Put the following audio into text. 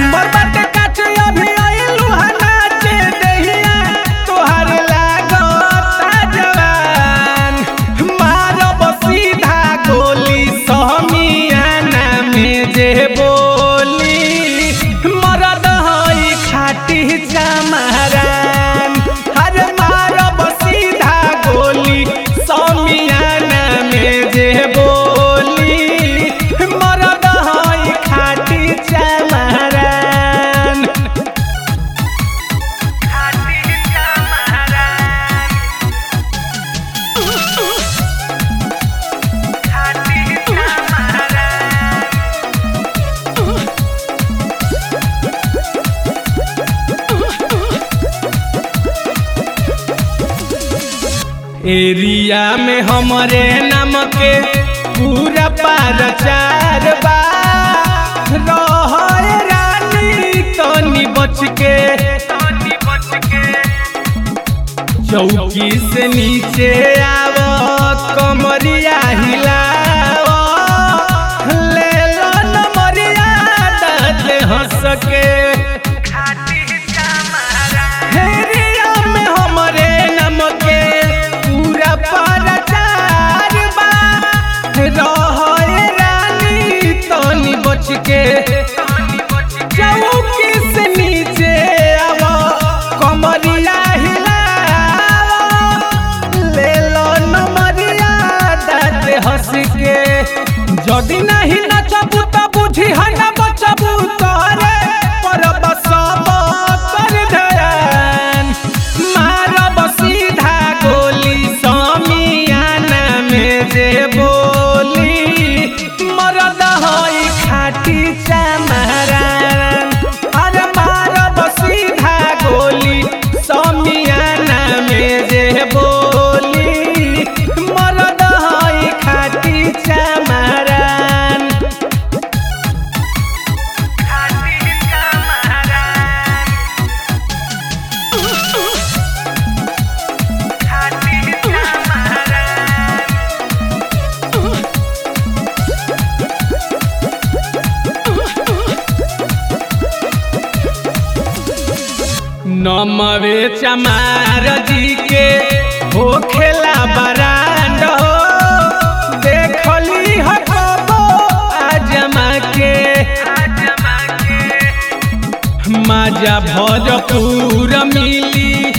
उमर बाटे काचे अभी आइलू हा नाचे देहिया तोहार लागता जवान मारब सीधा गोली समियाना में जे बोली मरद हई खाटी जमरान हर मारब सीधा गोली समियाना में जे बोली मरद हई खाटी जमरान एरिया में हमरे नाम के पूरा पारचार बा रहे रानी तनी बच के चौकी से नीचे आव कमरिया हिलाव ले लो नमरिया दाँत हंस के हेरिया में हमरे नाम के पूरा प्रचार बा रहे रानी तनी बच के चौकी से नीचे आव कमरिया हिलाव ले लो नमरिया दाँत हंस के जदि नहीं नचबू त बुझी हन बचबू तोरे पर बसब कर ध्यान मारब सीधा गोली समियाना में जे बोली मरद हई खाटी चमरान अरे मारब सीधा गोली समियाना में जे बोली मरद हई खाटी चमरान नमवे चमार जी के हो खेला बरांड हो देखली हटबो आजमा के माजा भरपूर मिली